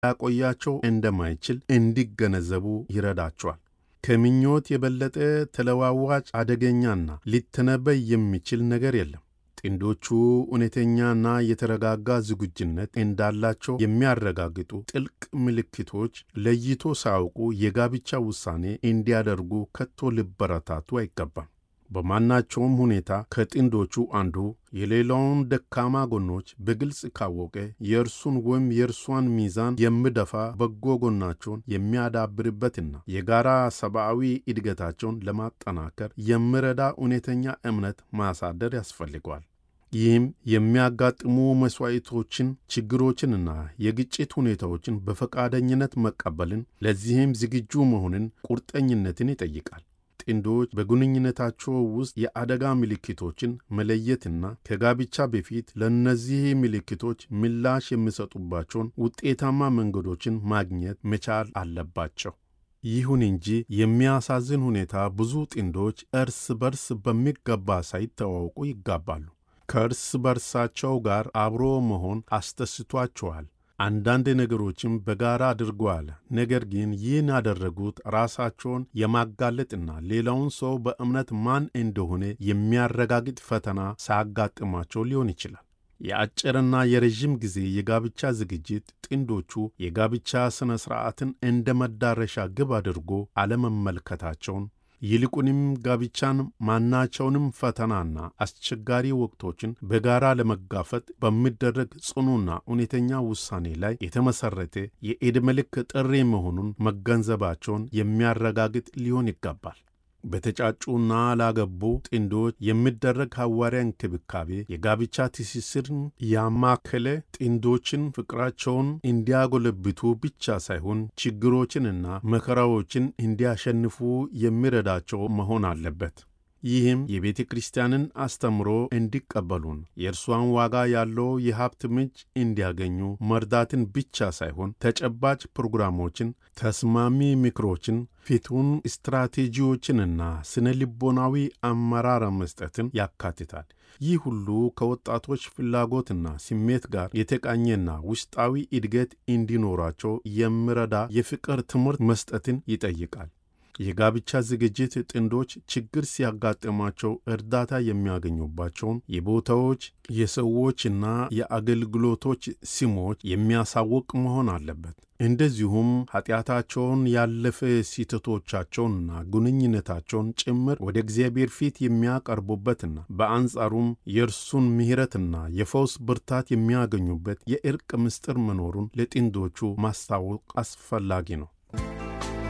ሊያቆያቸው እንደማይችል እንዲገነዘቡ ይረዳቸዋል። ከምኞት የበለጠ ተለዋዋጭ አደገኛና ሊተነበይ የሚችል ነገር የለም። ጥንዶቹ እውነተኛና የተረጋጋ ዝግጁነት እንዳላቸው የሚያረጋግጡ ጥልቅ ምልክቶች ለይቶ ሳያውቁ የጋብቻ ውሳኔ እንዲያደርጉ ከቶ ሊበረታቱ አይገባም። በማናቸውም ሁኔታ ከጥንዶቹ አንዱ የሌላውን ደካማ ጎኖች በግልጽ ካወቀ የእርሱን ወይም የእርሷን ሚዛን የሚደፋ በጎ ጎናቸውን የሚያዳብርበትና የጋራ ሰብአዊ እድገታቸውን ለማጠናከር የሚረዳ እውነተኛ እምነት ማሳደር ያስፈልገዋል። ይህም የሚያጋጥሙ መሥዋዕቶችን፣ ችግሮችንና የግጭት ሁኔታዎችን በፈቃደኝነት መቀበልን፣ ለዚህም ዝግጁ መሆንን፣ ቁርጠኝነትን ይጠይቃል። ጥንዶች በግንኙነታቸው ውስጥ የአደጋ ምልክቶችን መለየትና ከጋብቻ በፊት ለእነዚህ ምልክቶች ምላሽ የሚሰጡባቸውን ውጤታማ መንገዶችን ማግኘት መቻል አለባቸው። ይሁን እንጂ የሚያሳዝን ሁኔታ ብዙ ጥንዶች እርስ በርስ በሚገባ ሳይተዋወቁ ይጋባሉ። ከእርስ በርሳቸው ጋር አብሮ መሆን አስደስቷቸዋል። አንዳንድ ነገሮችም በጋራ አድርገዋል። ነገር ግን ይህን ያደረጉት ራሳቸውን የማጋለጥና ሌላውን ሰው በእምነት ማን እንደሆነ የሚያረጋግጥ ፈተና ሳያጋጥማቸው ሊሆን ይችላል። የአጭርና የረዥም ጊዜ የጋብቻ ዝግጅት ጥንዶቹ የጋብቻ ሥነ ሥርዓትን እንደ መዳረሻ ግብ አድርጎ አለመመልከታቸውን ይልቁንም ጋብቻን ማናቸውንም ፈተናና አስቸጋሪ ወቅቶችን በጋራ ለመጋፈጥ በሚደረግ ጽኑና እውነተኛ ውሳኔ ላይ የተመሠረተ የዕድሜ ልክ ጥሪ መሆኑን መገንዘባቸውን የሚያረጋግጥ ሊሆን ይገባል። በተጫጩና ላገቡ ጥንዶች የሚደረግ ሐዋርያ እንክብካቤ የጋብቻ ትስስርን ያማከለ ጥንዶችን ፍቅራቸውን እንዲያጎለብቱ ብቻ ሳይሆን ችግሮችንና መከራዎችን እንዲያሸንፉ የሚረዳቸው መሆን አለበት። ይህም የቤተ ክርስቲያንን አስተምሮ እንዲቀበሉን የእርሷን ዋጋ ያለው የሀብት ምንጭ እንዲያገኙ መርዳትን ብቻ ሳይሆን ተጨባጭ ፕሮግራሞችን፣ ተስማሚ ምክሮችን፣ ፊቱን ስትራቴጂዎችንና ስነ ልቦናዊ አመራር መስጠትን ያካትታል። ይህ ሁሉ ከወጣቶች ፍላጎትና ስሜት ጋር የተቃኘና ውስጣዊ እድገት እንዲኖራቸው የሚረዳ የፍቅር ትምህርት መስጠትን ይጠይቃል። የጋብቻ ዝግጅት ጥንዶች ችግር ሲያጋጥማቸው እርዳታ የሚያገኙባቸውን የቦታዎች የሰዎችና የአገልግሎቶች ስሞች የሚያሳውቅ መሆን አለበት። እንደዚሁም ኃጢአታቸውን ያለፈ ስህተቶቻቸውንና ግንኙነታቸውን ጭምር ወደ እግዚአብሔር ፊት የሚያቀርቡበትና በአንጻሩም የእርሱን ምሕረትና የፈውስ ብርታት የሚያገኙበት የእርቅ ምስጢር መኖሩን ለጥንዶቹ ማስታወቅ አስፈላጊ ነው።